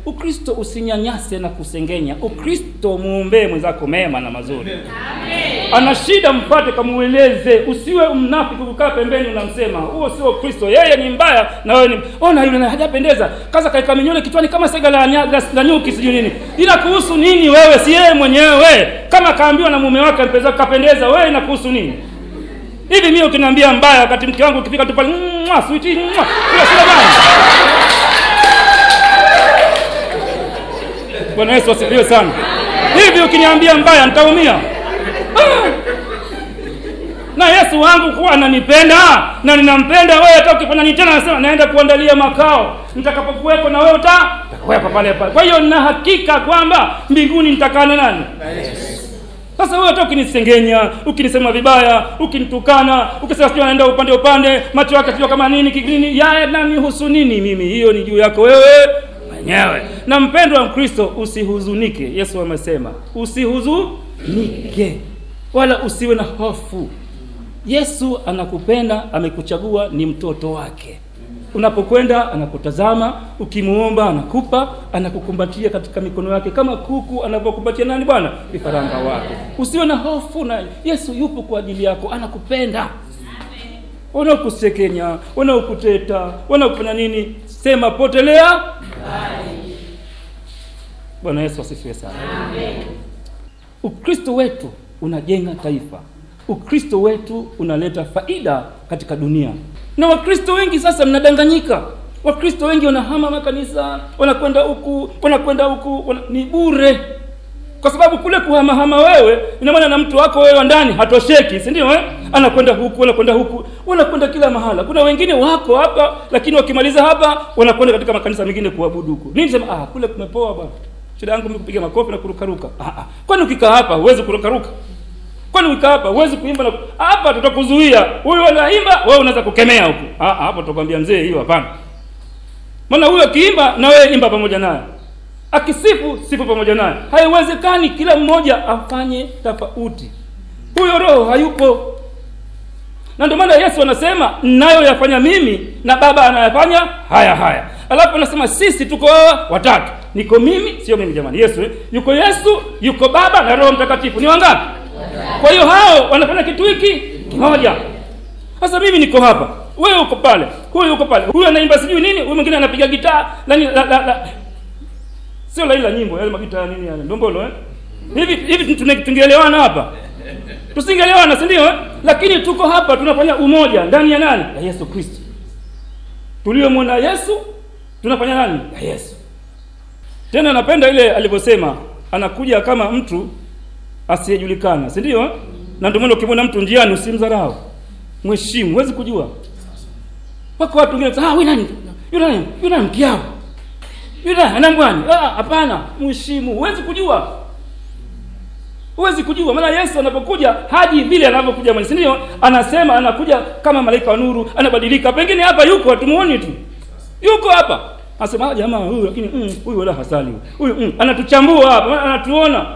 ukristo usinyanyase na kusengenya ukristo muombee mwenzako mema na mazuri ana shida mpate kamueleze usiwe mnafiki kukaa pembeni unamsema huo sio kristo yeye ni mbaya na wewe ni ona yule na hajapendeza kaza kaika minyole kichwani kama sega la, nya- la, la nyuki sijui nini ila kuhusu nini wewe si yeye mwenyewe kama kaambiwa na mume wake mpeza kapendeza wewe inakuhusu nini hivi mimi ukiniambia mbaya wakati mke wangu ukifika tu pale mwa sweetie mwa hiyo sio baya bwana yesu asifiwe sana hivi ukiniambia mbaya nitaumia Ah! na yesu wangu kuwa ananipenda na ninampenda wewe hata ukifanya nini tena anasema naenda kuandalia makao nitakapokuwepo na wewe uta utakuwepo pale pale kwa hiyo nina hakika kwamba mbinguni nitakaa na nani sasa wewe hata ukinisengenya ukinisema vibaya ukinitukana ukisema sijui anaenda upande upande macho yake sijui kama nini kinini ya nanihusu nini mimi hiyo ni juu yako wewe mwenyewe na mpendwa wa mkristo usihuzunike yesu amesema usihuzunike wala usiwe na hofu yesu anakupenda amekuchagua ni mtoto wake unapokwenda anakutazama ukimuomba anakupa anakukumbatia katika mikono yake kama kuku anavyokumbatia nani bwana vifaranga wake usiwe na hofu na yesu yupo kwa ajili yako anakupenda wanaokusekenya wanaokuteta wanaokufanya nini sema potelea bwana yesu asifiwe sana ukristo wetu unajenga taifa ukristo wetu unaleta faida katika dunia na wakristo wengi sasa mnadanganyika wakristo wengi wanahama makanisa wanakwenda huku wanakwenda huku wana... ni bure kwa sababu kule kuhamahama wewe ina maana na mtu wako wewe wa ndani hatosheki si ndio eh? anakwenda huku anakwenda huku wanakwenda kila mahala kuna wengine wako hapa lakini wakimaliza hapa wanakwenda katika makanisa mengine kuabudu huku nini sema ah kule kumepoa bwana shida yangu mimi kupiga makofi na kurukaruka ah, ah. kwani ukikaa hapa huwezi kurukaruka kwani ukikaa hapa huwezi kuimba na hapa tutakuzuia huyu anaimba wewe unaweza kukemea huku ah, ah, hapo tutakwambia mzee hiyo hapana maana huyo akiimba na wewe imba pamoja naye akisifu sifu pamoja naye haiwezekani kila mmoja afanye tofauti huyo roho hayupo na ndio maana yesu anasema nayoyafanya mimi na baba anayafanya haya haya alafu anasema sisi tuko watatu niko mimi sio mimi jamani yesu eh? yuko yesu yuko baba na roho mtakatifu ni wangapi kwa hiyo hao wanafanya kitu hiki kimoja sasa mimi niko hapa wewe uko pale huyu uko pale huyu anaimba sijui nini huyu mwingine anapiga gitaa la, la, la, la. sio la ila nyimbo yale magita nini yale ndombolo eh? hivi hivi tune- tungeelewana hapa tusingeelewana si ndio eh? lakini tuko hapa tunafanya umoja ndani ya nani ya yesu kristo tuliomwona yesu tunafanya nani ya yesu tena napenda ile alivyosema anakuja kama mtu asiyejulikana si ndio eh? na ndio maana ukimwona mtu njiani usimdharau mheshimu huwezi kujua wako watu wengine wanasema, ah wewe nani yule nani yule nani mkiao yule nani ana mbwani ah hapana mheshimu huwezi kujua huwezi kujua maana yesu anapokuja haji vile anavyokuja mwenyewe si ndio anasema anakuja kama malaika wa nuru anabadilika pengine hapa yuko hatumuoni tu yuko hapa anasema "Ah, jamaa huyu lakini mm, huyu wala hasali huyu huyu mm, anatuchambua hapa maana anatuona